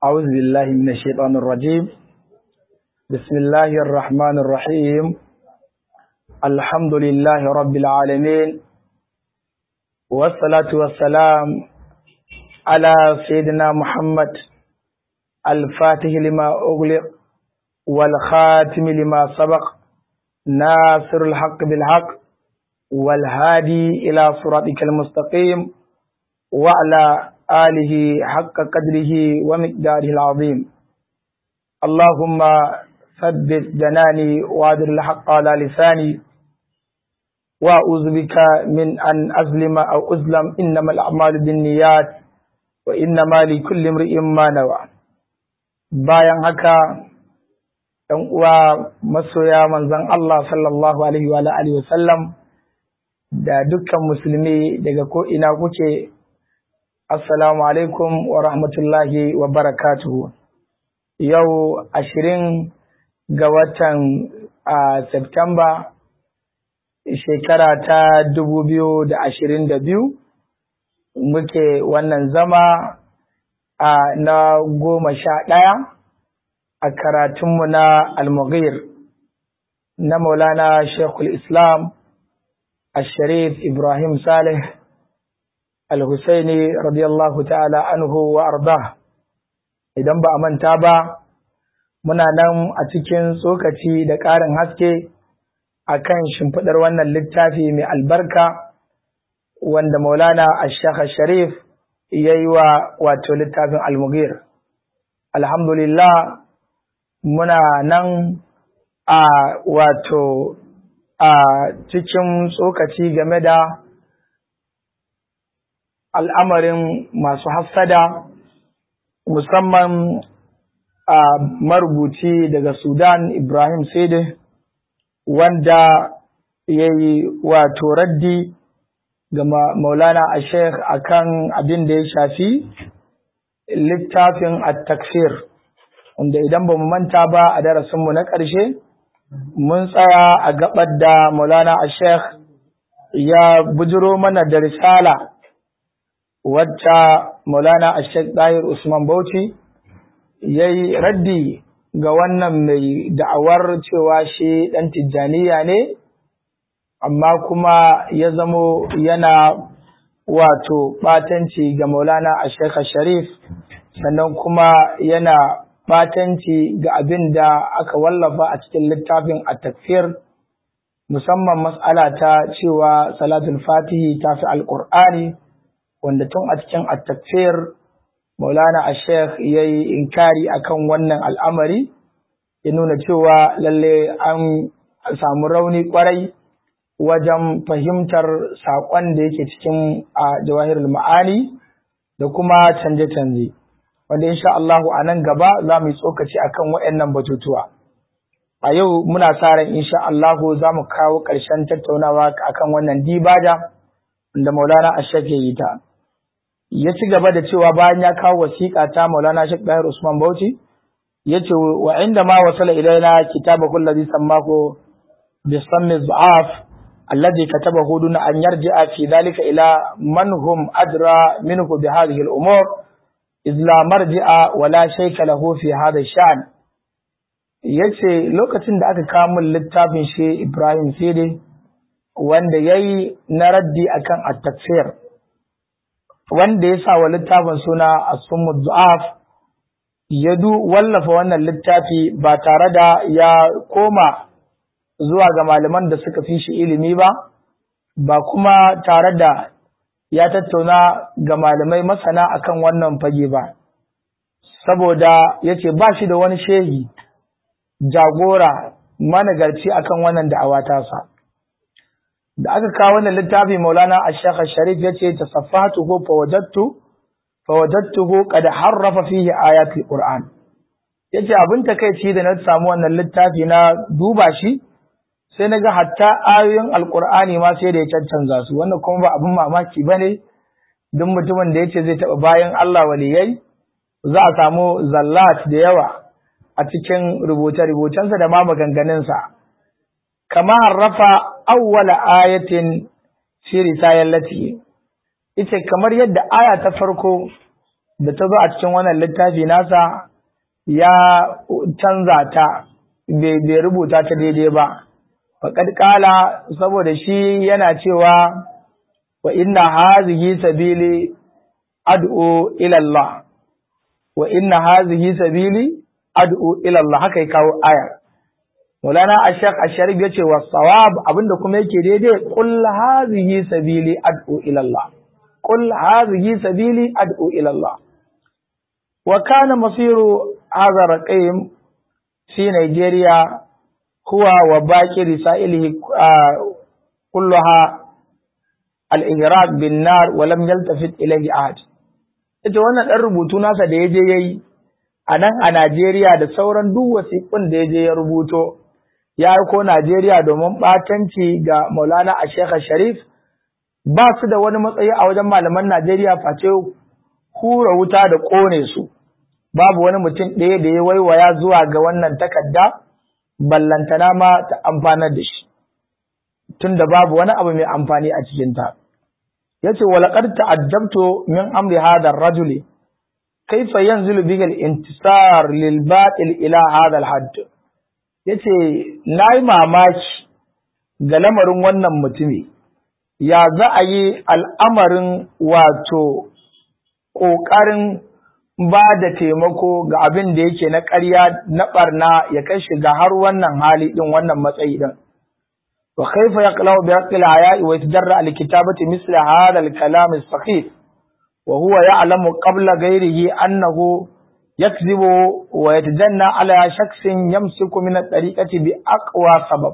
أعوذ بالله من الشيطان الرجيم بسم الله الرحمن الرحيم الحمد لله رب العالمين والصلاة والسلام على سيدنا محمد الفاتح لما أغلق والخاتم لما سبق ناصر الحق بالحق والهادي إلى صراطك المستقيم وعلى آله حق قدره ومقداره العظيم اللهم ثبت جناني وادر الحق على لساني وأعوذ بك من أن أظلم أو أظلم إنما الأعمال بالنيات وإنما لكل امرئ ما نوى bayan haka ɗan uwa masoya manzon Allah sallallahu alaihi wa alihi wa sallam da dukkan musulmi daga ko ina kuke Assalamu alaikum wa rahmatullahi wa barakatuhu. Yau ashirin ga watan a Septemba shekara ta dubu biyu da ashirin da biyu muke wannan zama a na goma sha ɗaya a karatunmu na Almughir na Maulana Shekul Islam Al-Sharif Ibrahim Saleh Al-Husaini radiyallahu ta'ala anhu wa arda idan ba a manta ba muna nan a cikin tsokaci da ƙarin haske akan shimfiɗar wannan littafi mai albarka wanda Maulana Ash-Shaykh Sharif yayi wa wato littafin Al-Mughir alhamdulillah muna nan a wato a cikin tsokaci game da al'amarin masu hassada musamman a marubuci daga Sudan Ibrahim Sede wanda ya yi wato raddi ga maulana a sheikh akan abin da ya shafi littafin at-takfir wanda idan ba mu manta ba a darasinmu na ƙarshe mun tsaya a gabar da maulana a sheikh ya bujiro mana da risala wacce Maulana Ashek Dahir Usman Bauchi ya yi raddi ga wannan mai da'awar cewa shi ɗan tijjaniya ne, amma kuma ya zamo yana wato ɓatanci ga Maulana Ashek Sharif, sannan kuma yana ɓatanci ga abin da aka wallafa a cikin littafin a takfir musamman mas'ala ta cewa salatul fatihi ta fi alƙur'ani wanda tun a cikin at-takfir Maulana Sheikh yayi inkari akan wannan al'amari ya nuna cewa lalle an samu rauni kwarai wajen fahimtar saƙon da yake cikin a jawahirul ma'ani da kuma canje-canje wanda insha Allah a nan gaba za mu yi tsokaci akan waɗannan batutuwa a yau muna sa ran insha Allah za mu kawo ƙarshen tattaunawa akan wannan dibaja da Maulana Ashek ya yi ta ya ci gaba da cewa bayan ya kawo wasiƙa ta Maulana Sheikh Dahir Usman Bauchi yace wa inda ma wasala ilaina kitabahu alladhi sammahu bi sammi dha'af alladhi katabahu duna an yarji'a fi dhalika ila man hum adra minhu bi hadhihi al-umur إذ لا مرجع ولا شيك له في هذا الشأن yace lokacin da aka kawo min littafin shi Ibrahim Sede wanda yayi na raddi akan at-takfir wanda ya sa wa littafin suna As-Summu Du'af ya du wallafa wannan littafi ba tare da ya koma zuwa ga malaman da suka fi shi ilimi ba ba kuma tare da ya tattauna ga malamai masana akan wannan fage ba saboda yace ba shi da wani shehi jagora managarci akan wannan da'awa tasa da aka kawo wannan littafi Maulana Ash-Shaykh Sharif yace tasaffahtuhu fawajadtu fawajadtuhu qad harrafa fihi ayatul Qur'an yace abin takeici da na samu wannan littafi na duba shi sai naga hatta ayoyin Al-Qur'ani ma sai da ya cancanza su wannan kuma ba abin mamaki bane duk mutumin da yace zai taba bayan Allah waliyai za a samu zallat da yawa a cikin rubuce-rubucensa da ma maganganunsa kama harrafa awwala ayatin fi risayallati ita kamar yadda aya ta farko da ta zo a cikin wannan littafi nasa ya canza ta bai rubuta ta daidai ba faƙad ƙala saboda shi yana cewa wa inna hazihi sabili ad'u ila Allah wa inna hazihi sabili ad'u ila Allah haka ya kawo aya Maulana Ashaq Asharif ya ce wa sawab abinda kuma yake daidai qul hazihi sabili ad'u ila Allah qul hazihi sabili ad'u ila Allah wa kana masiru hadha raqim fi Nigeria huwa wa baqi risailihi kulluha al-ihraq bin nar wa lam yaltafit ilayhi ahad ita wannan dan rubutu nasa da yaje yayi a nan a Najeriya da sauran duk wasiƙun da yaje ya rubuto ya ko Najeriya domin batanci ga Maulana Sheikh Sharif ba su da wani matsayi a wajen malaman Najeriya face hura wuta da kone su babu wani mutum ɗaya da ya waiwaya zuwa ga wannan takarda ballantana ma ta amfanar da shi tunda babu wani abu mai amfani a cikinta. yace walaqad ta'addabtu min amri hadha ar-rajuli kayfa yanzilu bihi al-intisar lil batil ila hadha al-hadd yace nayi mamaki ga lamarin wannan mutumi ya za a yi al'amarin wato ƙoƙarin ba da taimako ga abin da yake na ƙarya na ɓarna ya kai shiga har wannan hali ɗin wannan matsayi ɗin وكيف يقلع بحق الحياء ويتجرأ لكتابة مثل هذا الكلام السخيف وهو يعلم قبل غيره أنه يكذب ويتجنى على شخص يمسك من الطريقة بأقوى سبب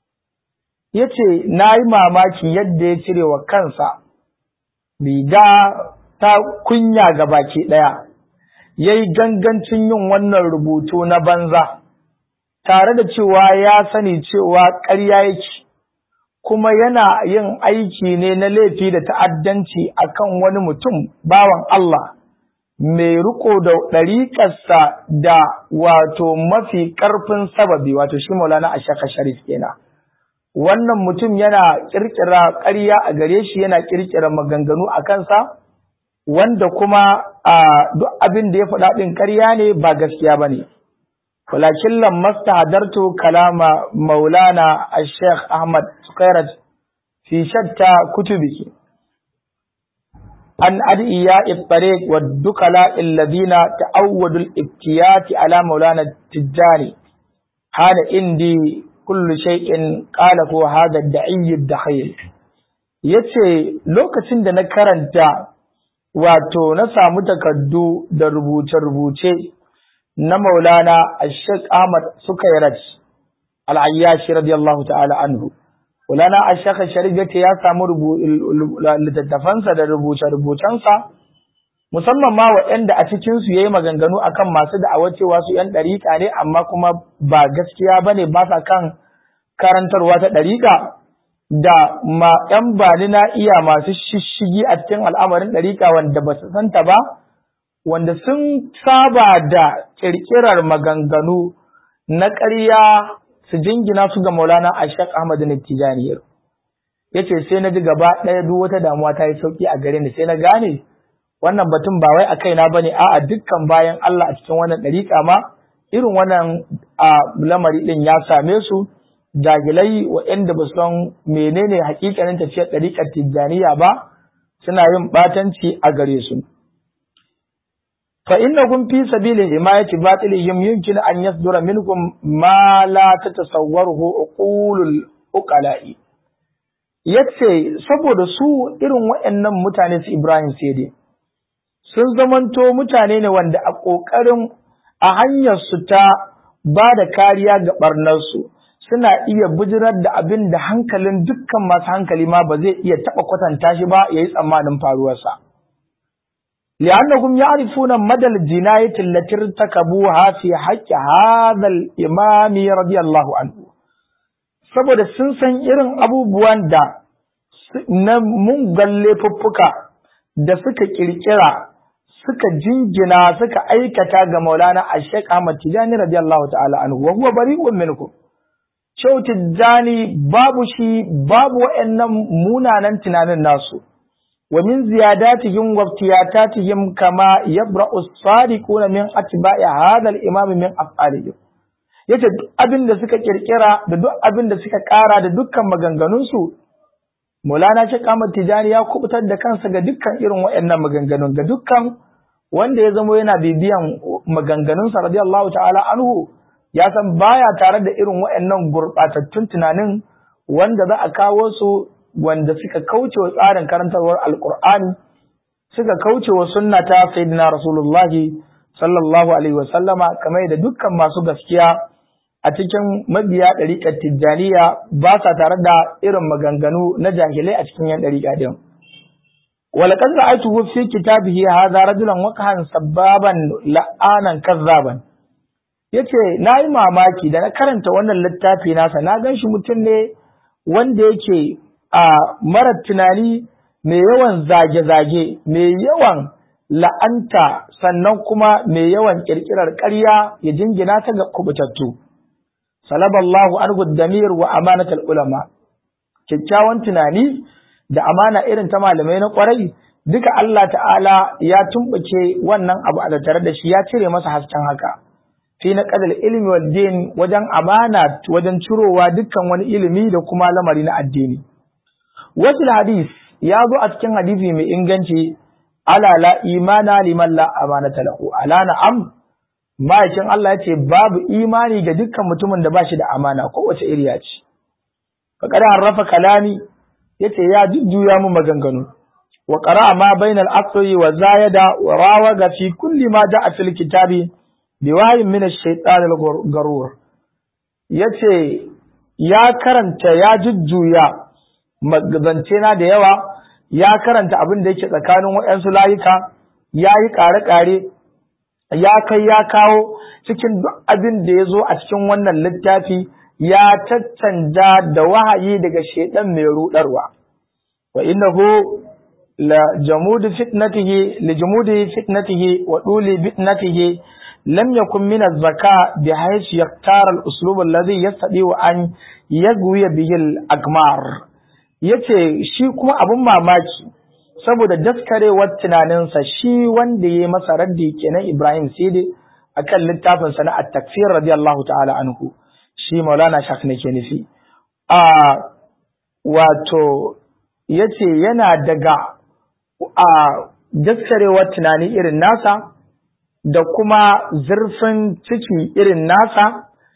yace na yi mamaki yadda ya cire wa kansa riga ta kunya ga baki ɗaya ya yi gangancin yin wannan rubutu na banza tare da cewa ya sani cewa ƙarya yake kuma yana yin aiki ne na laifi da ta'addanci akan wani mutum bawan Allah mai riko da ɗariƙarsa da wato mafi ƙarfin sababi wato shi maulana a shaka sharif kenan wannan mutum yana ƙirƙira ƙarya a gare shi yana ƙirƙira maganganu a kansa wanda kuma a duk abin da ya faɗa ɗin ƙarya ne ba gaskiya ba ne ولكن لما استحضرت كلام مولانا الشيخ أحمد سقيرت في شتى كتبه عن أدعياء الطريق والدكلاء الذين تعودوا الابتيات على مولانا التجاري هذا عندي كل شيء قاله هذا الدعي الدخيل yace lokacin da na karanta wato na samu takardu da rubuce-rubuce na maulana ashek ahmad sukairat al'ayyashi radiyallahu ta'ala anhu maulana ashek sharif ya samu littattafansa da rubuce-rubucensa musamman ma waɗanda a cikinsu ya yi maganganu akan masu da'awar cewa su ‘yan ɗariƙa ne amma kuma ba gaskiya ba ne ba sa kan karantarwa ta ɗariƙa da ma ‘yan bani na iya masu shishigi a cikin al'amarin ɗariƙa wanda ba su santa ba wanda sun saba da ƙirƙirar maganganu na ƙarya su jingina su ga Maulana Ashaq Ahmad Tijani ya ce sai na ji gaba ɗaya duk wata damuwa ta yi sauƙi a gare ni sai na gane wannan batun ba wai a kaina bane a'a dukkan bayan Allah a cikin wannan ɗariƙa ma irin wannan a lamari ɗin ya same su jagilai waɗanda ba san menene hakikanin tafiyar ɗariƙar Tijjaniya ba suna yin ɓatanci a gare su. فإنكم في سبيل حماية باطلهم يمكن أن يصدر منكم ما لا تتصوره عقول العقلاء yace saboda su irin waɗannan mutane su Ibrahim Sede sun zamanto mutane ne wanda a ƙoƙarin a hanyar su ta ba da kariya ga ɓarnarsu suna iya bijirar da abin da hankalin dukkan masu hankali ma ba zai iya taɓa kwatanta shi ba ya yi tsammanin faruwarsa. لأنهم يعرفون مدى الجناية التي ارتكبوها في حق هذا الإمام رضي الله عنه saboda sun san irin abubuwan da na mungan laifuffuka da suka kirkira suka jingina suka aikata ga maulana a shek Ahmad Tijani radiyallahu ta'ala anhu wa huwa bari'un minkum Shehu Tijjani babu shi babu wa'annan munanan tunanin nasu wa min ziyadatihim wa iftiyatatihim kama yabra'u as-sadiquna min atba'i hadha al-imam min af'alihim yace duk abin da suka kirkira da duk abin da suka kara da dukkan maganganunsu Maulana Sheikh Ahmad Tijani ya kubutar da kansa ga dukkan irin waɗannan maganganun ga dukkan wanda ya zamo yana bibiyan maganganunsa radiyallahu ta'ala anhu ya san baya tare da irin waɗannan gurɓatattun tunanin wanda za a kawo su wanda suka kauce wa tsarin karantarwar alƙur'ani suka kauce wa sunna ta sayyidina rasulullahi sallallahu alaihi wasallama kamar da dukkan masu gaskiya a cikin mabiya ɗariƙar tijjaniya ba sa tare da irin maganganu na jahilai a cikin yan ɗariƙa din. Walakad ra'aytuhu fi kitabihi hadha rajulan waqahan sababan la'anan kazzaban. Yace nayi mamaki da na karanta wannan littafi nasa na gan shi mutum ne wanda yake a mara tunani mai yawan zage-zage mai yawan la'anta sannan kuma mai yawan ƙirƙirar ƙarya ya jingina ta ga kubutattu. salaballahu anhu damir wa amanatul ulama kyakkyawan tunani da amana irin ta malamai na kwarai duka Allah ta'ala ya tumbace wannan abu a tare da shi ya cire masa hasken haka fi na qadal ilmi wal din wajen amana wajen cirowa dukkan wani ilimi da kuma lamari na addini wasu hadis ya zo a cikin hadisi mai inganci ala la imana liman la amanata lahu ala na'am ma'aikin Allah ya ce babu imani ga dukkan mutumin da ba shi da amana kowace iriya ce. Faƙar harrafa kalami ya ce ya jujjuya mu maganganu. Wa ƙara ma bainal asri wa zayada wa rawa ga fi kulli ma da a fil kitabi bi wahayin min ash-shaytan garur. Ya ce ya karanta ya jujjuya magazance na da yawa ya karanta abin da yake tsakanin waɗansu layuka ya yi ƙare-ƙare ya kai ya kawo cikin duk abin da ya zo a cikin wannan littafi ya tattanja da wahayi daga shaidan mai rudarwa wa innahu la jamudi fitnatihi li jamudi fitnatihi wa duli fitnatihi lam yakun min az-zaka bi haythu yaktara al-uslub alladhi yastadi wa an yagwi bihi al-akmar yace shi kuma abun mamaki saboda daskarewar tunaninsa shi wanda ya masa raddi kenan Ibrahim Sidi akan littafin sa na at-takfir radiyallahu ta'ala anhu shi Maulana Shak ne ke nufi a wato yace yana daga a daskarewar tunani irin nasa da kuma zurfin ciki irin nasa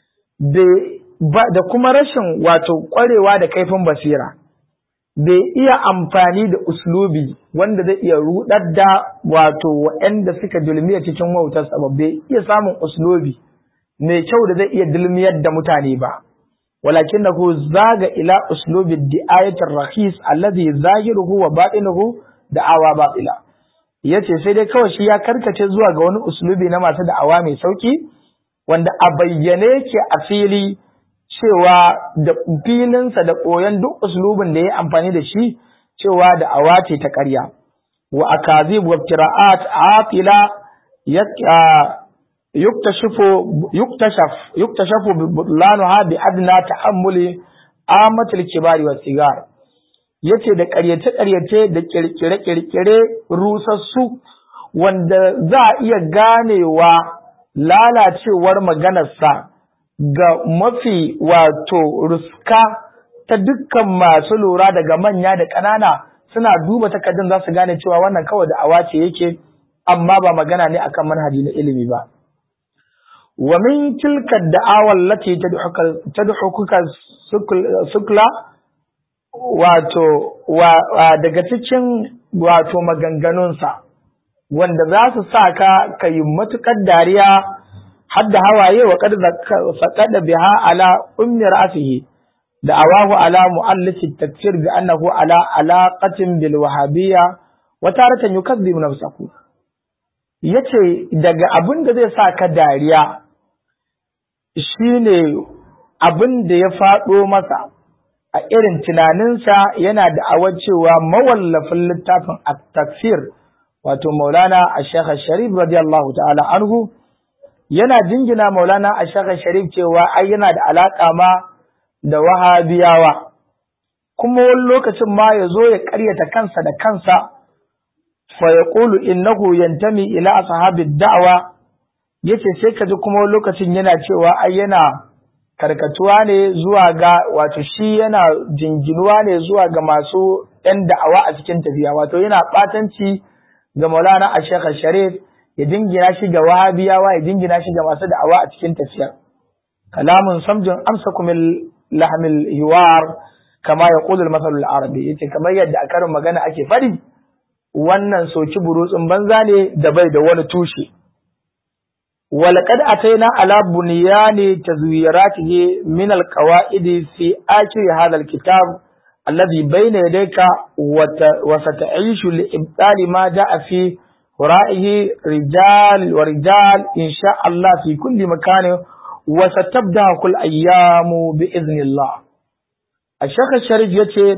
da kuma rashin wato kwarewa da kaifin basira bai iya amfani da uslubi wanda zai iya rudar da wato waɗanda suka dulmiya cikin wautarsa ba bai iya samun uslubi mai kyau da zai iya dulmiyar da mutane ba walakin da zaga ila uslubi di'ayatul rahis alladhi zahiruhu wa batinuhu da'awa batila yace sai dai kawai shi ya karkace zuwa ga wani uslubi na masu da'awa mai sauki wanda a bayyane yake a fili cewa da filinsa da koyon duk uslubin da ya amfani da shi cewa da awa ce ta ƙarya wa akazib wa qira'at atila yuktashifu yuktashaf yuktashafu bi butlanuha bi adna ta'ammuli amatul kibari wa sigar yace da ƙaryace ƙaryace da kirkire kirkire rusassu wanda za a iya ganewa lalacewar maganarsa ga mafi wato ruska ta dukkan masu lura daga manya da ƙanana suna duba takardun za su gane cewa wannan kawai da awace yake amma ba magana ne akan manhaji na ilimi ba wa min tilka da'awa allati tadhukuka sukla wato daga cikin wato maganganunsa wanda za su sa ka kayi matukar dariya hadda hawaye wa qad faqada biha ala ummi ra'sihi da awahu ala mu'allif at-takfir bi annahu ala alaqatin bil wahabiyya wa taratan yukazzibu nafsahu yace daga abin da zai sa ka dariya shine abin da ya faɗo masa a irin tunaninsa yana da awar cewa mawallafin littafin at-takfir wato maulana ash-shaykh sharif radiyallahu ta'ala anhu yana jingina maulana ash-shaykh sharif cewa ai yana da alaka ma da wahabiyawa kuma wani lokacin ma ya zo ya ƙaryata kansa da kansa fa yaqulu innahu yantami ila ashabi da'wa yace sai kaji kuma lokacin yana cewa ai yana karkatuwa ne zuwa ga wato shi yana jinginuwa ne zuwa ga masu ɗan da'awa a cikin tafiya wato yana ɓatanci ga Maulana Ashekh Sharif ya jingina shi ga Wahabiyawa ya jingina shi ga masu da'awa a cikin tafiya kalamun samjin amsa kumil lahmil hiwar kama ya qulul masalul arabi yace kamar yadda a karin magana ake faɗi wannan soki burutsun banza ne da bai da wani tushe ولقد أتينا على بنيان تزويراته من القواعد في آخر هذا الكتاب الذي بين يديك وستعيش لإبطال ما جاء في ورائه رجال ورجال إن شاء الله في كل مكان وستبدأ كل أيام بإذن الله الشيخ الشريف يتي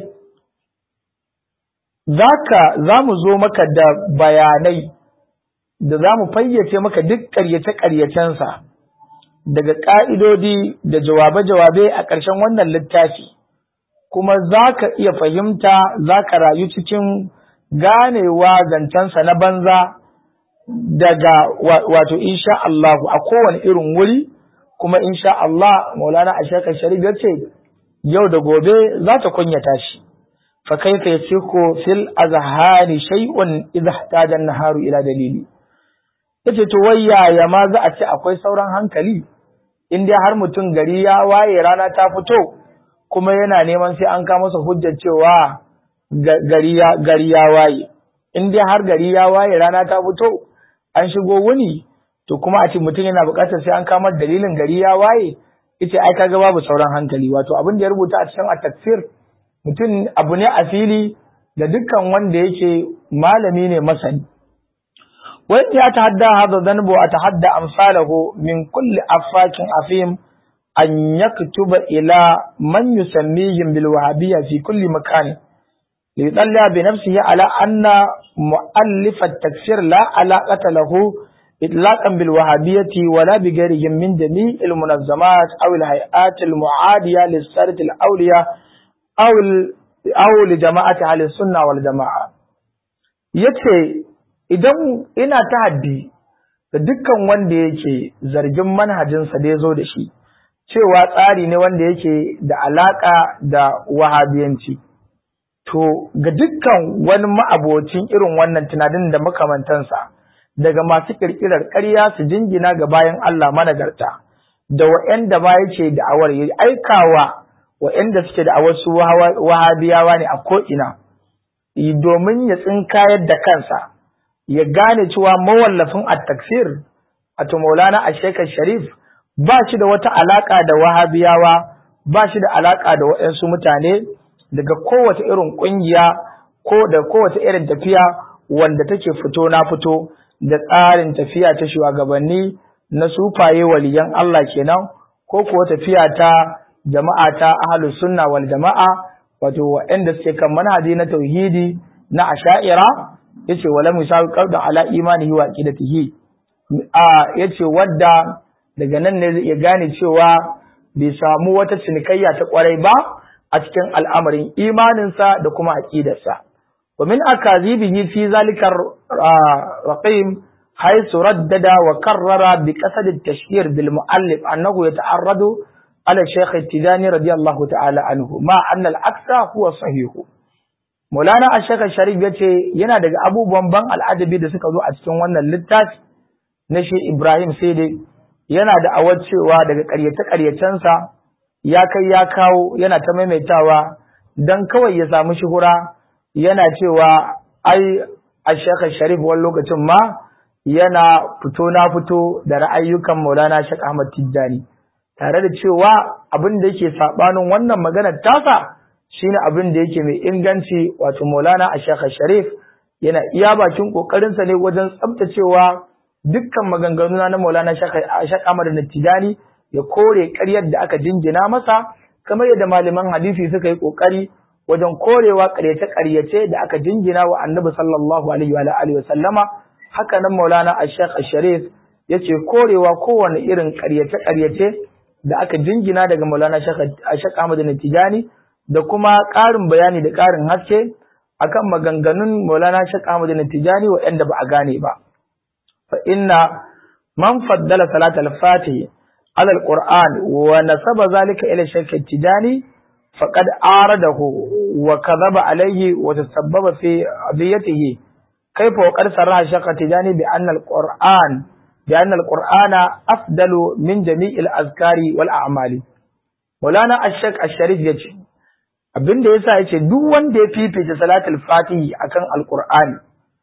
ذاك زام زومك دا بياني da za mu fayyace maka duk ƙaryace-ƙaryacensa daga ƙa'idodi da jawabe-jawabe a ƙarshen wannan littafi, kuma za ka iya fahimta za ka rayu cikin ganewa zancensa na banza daga wato insha Allahu a kowane irin wuri, kuma insha Allah Maulana a shekar Sharif ya ce, yau da gobe za ta kunyata shi. Fa kaifa yasiku fil azhani shay'un idha ihtaja an-naharu ila dalili. yace to wai yaya ma za a ce akwai sauran hankali in dai har mutum gari ya waye rana ta fito kuma yana neman sai an kama masa hujjar cewa gari ya gari ya waye in dai har gari ya waye rana ta fito an shigo wuni to kuma a ce mutum yana buƙatar sai an kama dalilin gari ya waye ita ai kaga babu sauran hankali wato abin da ya rubuta a cikin at-tafsir mutum abu ne a fili da dukkan wanda yake malami ne masani وإن يتحدى هذا الذنب وأتحدى أمثاله من كل أفاك أفيم أن يكتب إلى من يسميهم بالوهابية في كل مكان ليطلع بنفسه على أن مؤلف التكفير لا علاقة له إطلاقا بالوهابية ولا بغيرهم من جميع المنظمات أو الهيئات المعادية للسادة الأولياء أو أو لجماعة أهل السنة والجماعة يتي idan ina tahaddi da dukkan wanda yake zargin manhajinsa da ya zo da shi cewa tsari ne wanda yake da alaka da wahabiyanci to ga dukkan wani ma'abocin irin wannan tunanin da makamantansa daga masu kirkirar ƙarya su jingina ga bayan Allah managarta da wa'anda ba yake da awar ya aikawa wa'anda suke da awar su wahabiyawa ne a ko'ina domin ya tsinkayar da kansa ya gane cewa mawallafin at-taksir wato Maulana Ashekar Sharif ba shi da wata alaka da Wahabiyawa ba shi da alaka da waɗansu mutane daga kowace irin ƙungiya ko da kowace irin tafiya wanda take fito na fito da tsarin tafiya ta shugabanni na sufaye waliyan Allah kenan ko kuwa tafiya ta jama'a ta ahlus sunna wal jama'a wato waɗanda suke kan manhaji na tauhidi na asha'ira yace wala musawi qawda ala imanihi wa aqidatihi a yace wadda daga nan ne zai iya gane cewa bai samu wata cinikayya ta kwarai ba a cikin al'amarin imaninsa da kuma aqidarsa wa min akazibihi fi zalika raqim haythu raddada wa karrara bi qasad at-tashhir bil muallif annahu yata'arradu ala shaykh at-tijani radiyallahu ta'ala anhu ma anna al-aksa huwa sahihu Maulana Ashaka Sharif ya ce yana daga abubuwan ban al'ajabi da suka zo a cikin wannan littafi na shi Ibrahim sai dai yana da awar cewa daga ƙaryace-ƙaryacensa ya kai ya kawo yana ta maimaitawa don kawai ya samu shuhura yana cewa ai Ashaka Sharif wani lokacin ma yana fito na fito da ra'ayyukan Maulana Shek Ahmad Tijjani tare da cewa abin da yake saɓanin wannan maganar tasa shine abin da yake mai inganci wato Maulana Ashaka Sharif yana iya bakin kokarinsa ne wajen tsabtacewa dukkan maganganu na Maulana Ashaka Ahmad Tijani ya kore ƙaryar da aka jinjina masa kamar yadda malaman hadisi suka yi kokari wajen korewa ƙaryace-ƙaryace da aka jinjina wa Annabi sallallahu alaihi wa alihi wa sallama haka nan Maulana Ashaka Sharif yace korewa kowane irin ƙaryace-ƙaryace da aka jinjina daga Maulana Ashaka Ahmad Tijani da kuma ƙarin bayani da ƙarin haske akan maganganun Maulana Sheikh Ahmad Tijani waɗanda ba a gane ba fa inna man faddala salat al-fatih ala al-Qur'an wa nasaba zalika ila Sheikh Tijani faqad aradahu wa kadhaba alayhi wa tasabbaba fi adiyatihi kayfa wa qad sarraha Sheikh Tijani bi anna al-Qur'an bi anna al-Qur'ana afdalu min jami'il azkari wal a'mali Maulana Sheikh Al-Sharif yace abin da yasa yace duk wanda ya fifita salatul fatihi akan alqur'ani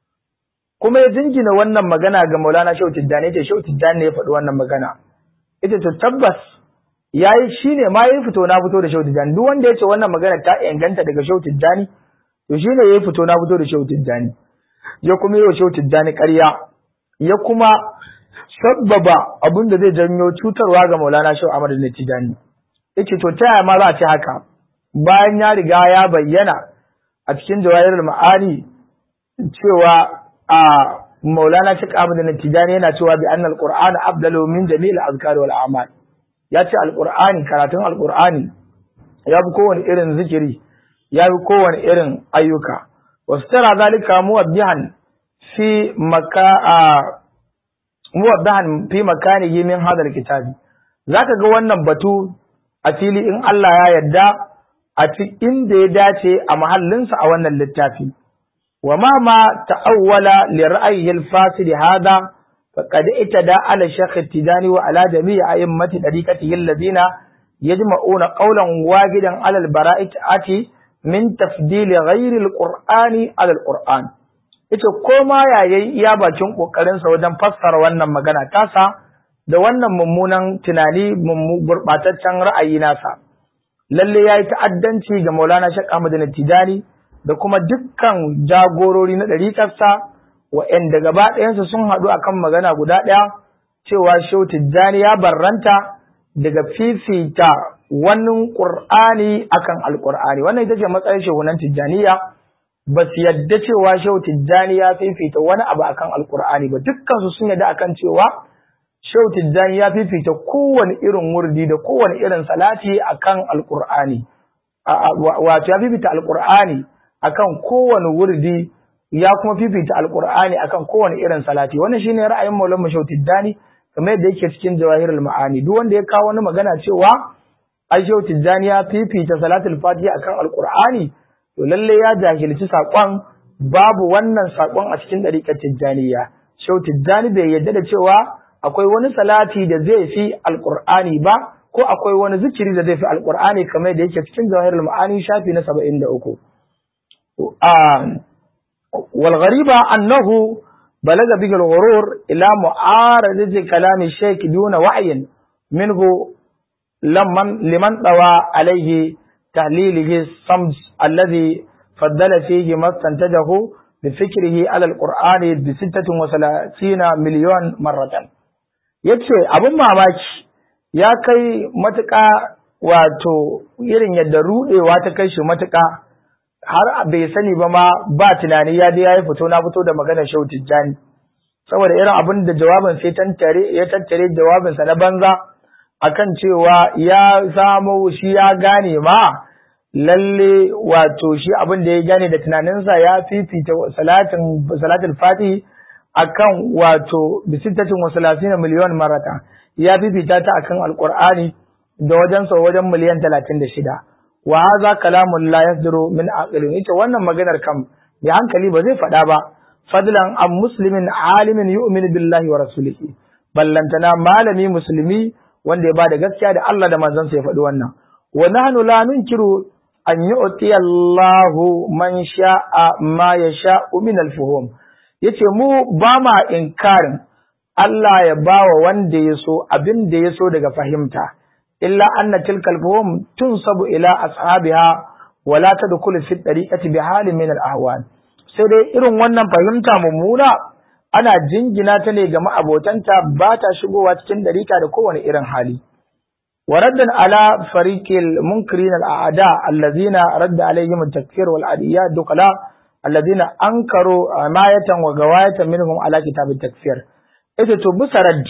kuma ya jingina wannan magana ga Maulana Shehu Tijjani yace Shehu Tijjani ne ya faɗi wannan magana ita to tabbas yayi shine ma yayi fito na fito da Shehu Tijjani duk wanda yace wannan magana ta inganta daga Shehu Tijjani to shine yayi fito na fito da Shehu Tijjani ya kuma yi wa Shehu Tijjani ƙarya ya kuma sabbaba abin da zai janyo cutarwa ga Maulana Shehu Ahmad Tijjani yace to ta yaya ma za a ce haka bayan ya riga ya bayyana a cikin jawahirul ma'ani cewa a Maulana Sheikh Ahmad Tijani yana cewa bi annal Qur'an afdalu min jami'il azkar wal a'mal ya ce alqur'ani karatun alqur'ani ya bi kowane irin zikiri ya bi kowane irin ayyuka wastara zalika muwaddihan fi maka muwaddihan fi makanihi min hadal kitabi zaka ga wannan batu a fili in Allah ya yarda a cikin da ya dace a mahallinsa a wannan littafi wa ma ma ta'awwala li ra'yihi al-fasid hada faqad itada ala shaykh tijani wa ala jami'i a'immati dariqatihi alladhina yajma'una qawlan wahidan ala al-bara'ati min tafdil ghayri al-qur'ani ala al-qur'an ita koma yayi iya bakin kokarin sa wajen fassara wannan magana tasa da wannan mummunan tunani mummu gurbataccen ra'ayi nasa lalle ya yi ta'addanci ga Maulana Sheikh Ahmad Tijani da kuma dukkan jagorori na ɗariƙarsa wa'yanda gaba ɗayansu sun haɗu akan magana guda ɗaya cewa Shehu Tijjani ya barranta daga fifita wani Ƙur'ani akan Alƙur'ani wannan ita ce matsayin shehunan Tijjaniya ba su yadda cewa Shehu Tijjani ya fifita wani abu akan Alƙur'ani ba dukkansu sun yadda akan cewa Shehu Tijjani ya fifita kowane irin wurdi da kowane irin salati akan Alƙur'ani. Wato ya fifita Alƙur'ani akan kowane wurdi ya kuma fifita Alƙur'ani akan kowane irin salati. Wannan shine ra'ayin Maulana Shehu Tijjani kamar yadda yake cikin Jawahirul Ma'ani. Duk wanda ya kawo wani magana cewa ai Shehu Tijjani ya fifita salatul Fatiha akan Alƙur'ani to lalle ya jahilci saƙon babu wannan saƙon a cikin ɗariƙar Tijjaniya. Shehu Tijjani bai yarda da cewa akwai wani salati da zai fi alƙur'ani ba ko akwai wani zikiri da zai fi alƙur'ani kamar da yake cikin jawahirul ma'ani shafi na saba'in da uku. wal ghariba annahu balaga bihi al-ghurur ila mu'aradati kalami shaykh duna wa'yin minhu lamman liman dawa alayhi tahlilihi samj alladhi faddala fihi mastantajahu بفكره على القرآن بستة وثلاثين مليون مرة yace abin mamaki ya kai matuƙa wato irin yadda ruɗewa ta kai shi matuƙa har bai sani ba ma ba tunani ya je ya yi fito na fito da maganar Shehu Tijjani saboda irin abin da jawabin sai tantare ya tattare jawabinsa na banza akan cewa ya samo shi ya gane ma lalle wato shi abin da ya gane da tunaninsa ya fifita salatin salatul fatihi akan wato bisittatin wa salasina miliyon marata ya fifita ta akan alqur'ani da wajen sa wajen miliyan 36 wa hadha kalamun la yasduru min aqlin ita wannan maganar kam da hankali ba zai faɗa ba fadlan am muslimin alimin yu'minu billahi wa rasulihi ballantana malami musulmi wanda ya bada gaskiya da Allah da manzon sa ya faɗi wannan wa nahnu la nunkiru an yu'ti Allahu man sha'a ma yasha'u min al-fuhum yace mu ba ma inkarin Allah ya bawa wanda ya so abin da ya so daga fahimta illa anna tilkal fuhum tunsabu ila ashabiha wa la tadkhulu fi tariqati bi halin min al-ahwan sai dai irin wannan fahimta mummuna ana jingina ta ne ga ma'abotanta ba ta shigowa cikin dariƙa da kowane irin hali وردا على فريق المنكرين الأعداء الذين رد عليهم التكفير والعديات دقلاء الذين أنكروا عماية وغواية منهم على كتاب التكفير إذا تبص رد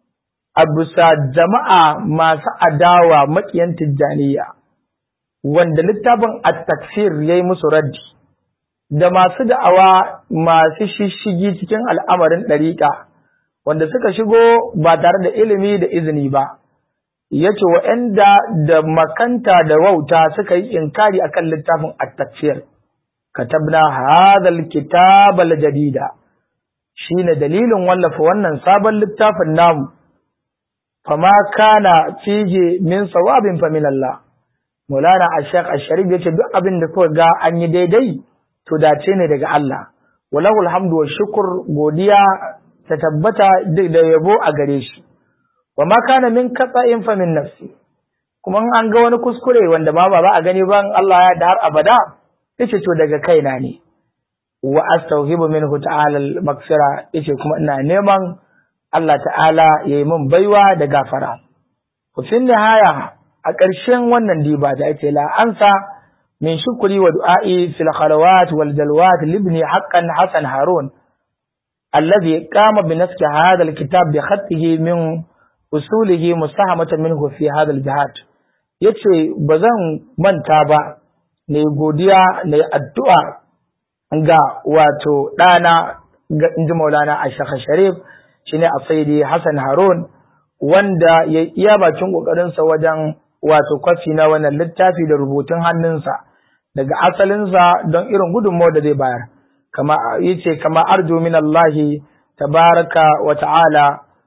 أبص جماعة ما سأداوى مكيان تجانية wanda littafin at-takfir yayi musu raddi da masu da'awa masu shishigi cikin al'amarin ɗariƙa wanda suka shigo ba tare da ilimi da izini ba yace wa'anda da makanta da wauta suka yi inkari akan littafin at-tafsir katabna hadha al-kitaba al-jadida shine dalilin wallafa wannan sabon littafin namu fama kana fije min sawabin fa min Allah Maulana Ashaq Asharif yace duk abin da kuka ga an yi daidai to dace ne daga Allah walahu alhamdu wa shukr godiya ta tabbata da yabo a gare shi wa ma kana min qata'in fa min nafsi kuma an ga wani kuskure wanda ma ba a gani ban Allah ya da har abada yace to daga kaina ne wa astawhibu minhu ta'ala al-maghfira yace kuma ina neman Allah ta'ala yayi min baiwa da gafara ku fin nihaya a ƙarshen wannan diba da ake la ansa min shukri wa du'a'i fil khalawat wal dalwat libni haqqan hasan harun alladhi qama bi naski hadha al-kitab bi khatihi min usulihi musahamatan minhu fi hadha al-jihad yace bazan manta ba ne godiya ne addu'a ga wato ɗana ga inji maulana a shaka sharif shi ne a saidi hassan harun wanda ya iya bakin ƙoƙarinsa wajen wato kwafi na wannan littafi da rubutun hannunsa daga asalinsa don irin gudunmawar da zai bayar kama yace kama arju min Allahi tabaraka wa ta'ala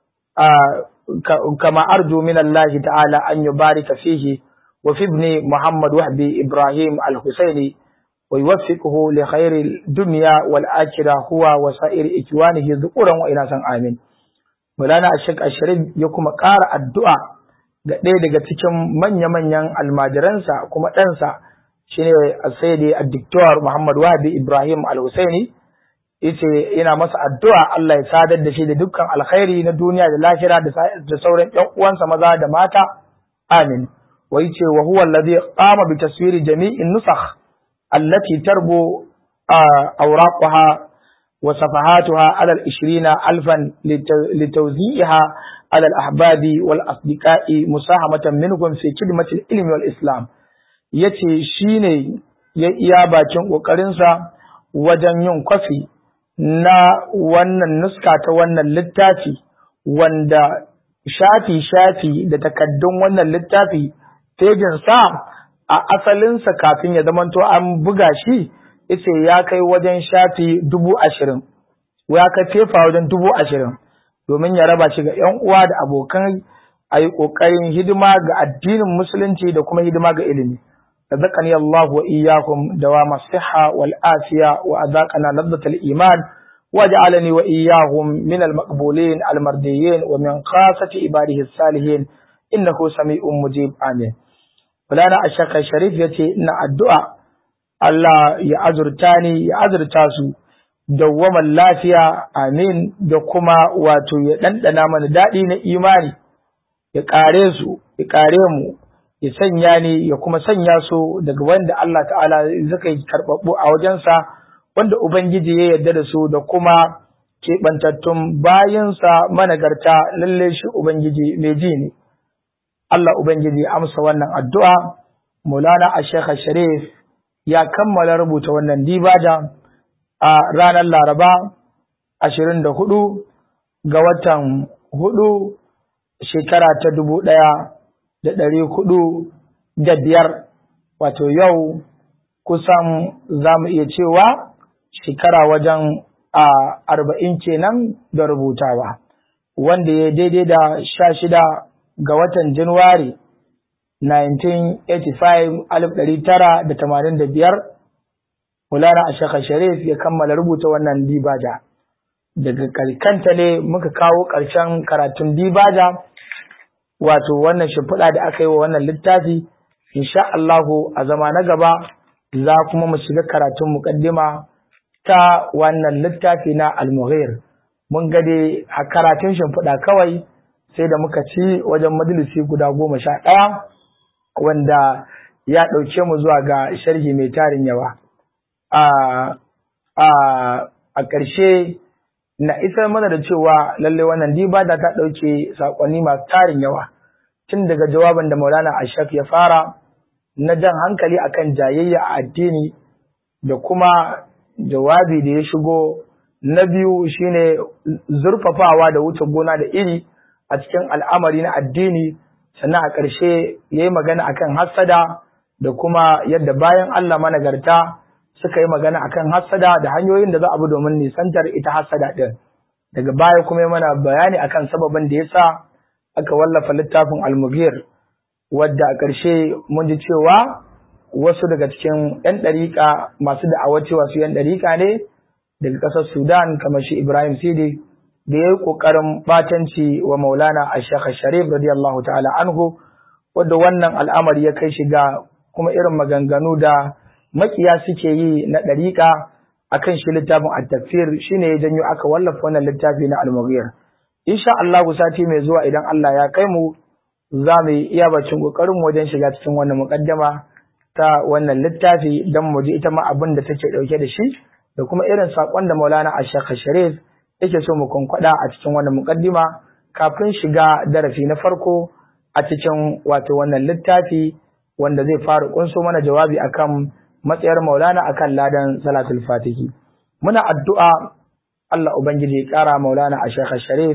kama arju min Allahi ta'ala an yubarika fihi wa fi ibni Muhammad Wahbi Ibrahim al-Husaini ويوفقه لخير الدنيا والآخرة هو وسائر إخوانه ذكورا وإناثا آمين مولانا الشيخ الشريف يكما قار الدعاء ga ɗaya daga cikin manya-manyan almajiransa kuma ɗansa shine sayyidi addiktor Muhammad Wahabi Ibrahim Al-Husaini yace yana masa addu'a Allah ya sadar da shi da dukkan alkhairi na duniya da lahira da sauran ƴan uwansa maza da mata amin wa yace wa huwa alladhi qama bi taswiri jami'in nusakh التي تربو أوراقها وصفحاتها على العشرين ألفا لتوزيعها على الأحباب والأصدقاء مساهمة منهم في خدمة العلم والإسلام yace shine ya iya bakin ƙoƙarinsa wajen yin kwafi na wannan nuska ta wannan littafi wanda shafi-shafi da takaddun wannan littafi sa a asalinsa kafin ya zamanto an buga shi yace ya kai wajen shafi dubu ashirin ya kai fefa wajen dubu ashirin domin ya raba shi ga ‘yan uwa da abokan a yi ƙoƙarin hidima ga addinin musulunci da kuma hidima ga ilimi razaqani Allah wa iyyakum dawama siha wal afiya wa azaqana ladzatal iman waj'alani wa iyyahum min al maqbulin al mardiyyin wa min khasati ibadihi salihin innahu sami'un mujib amin Fulana Ashaka Sharif ya ce, Ina addu'a Allah ya azurta ni, ya azurta su, dawwaman lafiya, amin, da kuma wato ya ɗanɗana mana daɗi na imani, ya ƙare su, ya ƙare mu, ya sanya ni, ya kuma sanya su daga wanda Allah ta'ala zaka yi karɓaɓɓu a wajensa, wanda Ubangiji ya yarda da su da kuma keɓantattun bayansa managarta lalle shi Ubangiji mai ji ne. Allah Ubangiji amsa wannan addu'a, Maulana a Sheikh Sharif ya kammala rubuta wannan dibada a ranar Laraba ashirin da hudu ga watan hudu shekara ta dubu ɗaya da ɗari hudu da biyar, wato yau kusan za mu iya cewa shekara wajen a arba'in kenan da rubutawa, wanda ya daidai da sha shida ga watan Januwari 1985 Mulana Ashaka Sharif ya kammala rubuta wannan dibaja. Daga kanta ne muka kawo ƙarshen karatun dibaja, wato wannan shimfiɗa da aka yi wa wannan littafi, insha Allahu a zama na gaba za kuma mu shiga karatun muƙaddima ta wannan littafi na Al-Mughir. Mun gade a karatun shimfiɗa kawai sai da muka ci wajen majalisi guda goma sha ɗaya wanda ya ɗauke mu zuwa ga sharhi mai tarin yawa. A ƙarshe na isar mana da cewa lallai wannan dibada ta ɗauke saƙonni masu tarin yawa tun daga jawaban da Maulana Ashaf ya fara na jan hankali akan jayayya a addini da kuma jawabi da ya shigo na biyu shine zurfafawa da wuce gona da iri a cikin al'amari na addini sannan a ƙarshe ya yi magana akan hassada da kuma yadda bayan Allah managarta suka yi magana akan hassada da hanyoyin da za a bi domin nisantar ita hassada ɗin daga baya kuma mana bayani akan sababin da ya sa aka wallafa littafin almugir wadda a ƙarshe mun ji cewa wasu daga cikin 'yan ɗariƙa masu da'awar cewa su 'yan ɗariƙa ne daga ƙasar sudan kamar shi ibrahim sidi da ya yi ƙoƙarin ɓatanci wa maulana a shekha sharif radiyallahu ta'ala anhu wadda wannan al'amari ya kai shiga kuma irin maganganu da makiya suke yi na ɗariƙa akan shi littafin at-tafsir shine ya janyo aka wallafa wannan littafi na al-mughir insha Allah sati mai zuwa idan Allah ya kai mu za mu yi iya bacin kokarin mu wajen shiga cikin wannan muqaddama ta wannan littafi dan mu ji ita ma abin da take dauke da shi da kuma irin sakon da Maulana Ashaq Sharif yake so mu kunkwada a cikin wannan muqaddima kafin shiga darasi na farko a cikin wato wannan littafi wanda zai fara kunso mana jawabi akan matsayar Maulana akan ladan Salatul Fatihi. Muna addu'a Allah Ubangiji ya ƙara Maulana a Sheikh Sharif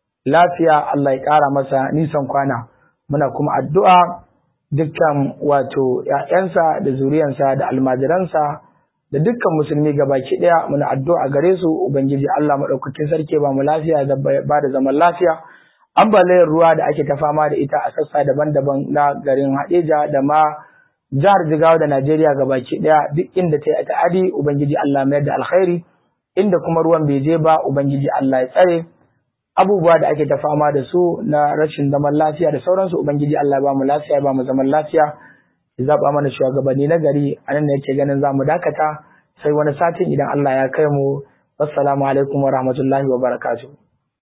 lafiya Allah ya ƙara masa nisan kwana. Muna kuma addu'a dukkan wato ‘ya'yansa da zuriyansa da almajiransa da dukkan musulmi gabaki ɗaya muna addu'a gare su Ubangiji Allah maɗaukakin sarki ba mu lafiya da ba da zaman lafiya. Ambaliyar ruwa da ake ta fama da ita a sassa daban-daban na garin Hadeja da ma jihar Jigawa da Najeriya gabaki daya duk inda ta yi ta'adi Ubangiji Allah mayar da alkhairi inda kuma ruwan bai je ba Ubangiji Allah ya tsare abubuwa da ake ta fama da su na rashin zaman lafiya da sauransu Ubangiji Allah ya ba mu lafiya ya ba mu zaman lafiya ya zaba mana shugabanni na gari anan ne yake ganin zamu dakata sai wani satin idan Allah ya kai mu assalamu alaikum wa rahmatullahi wa barakatuh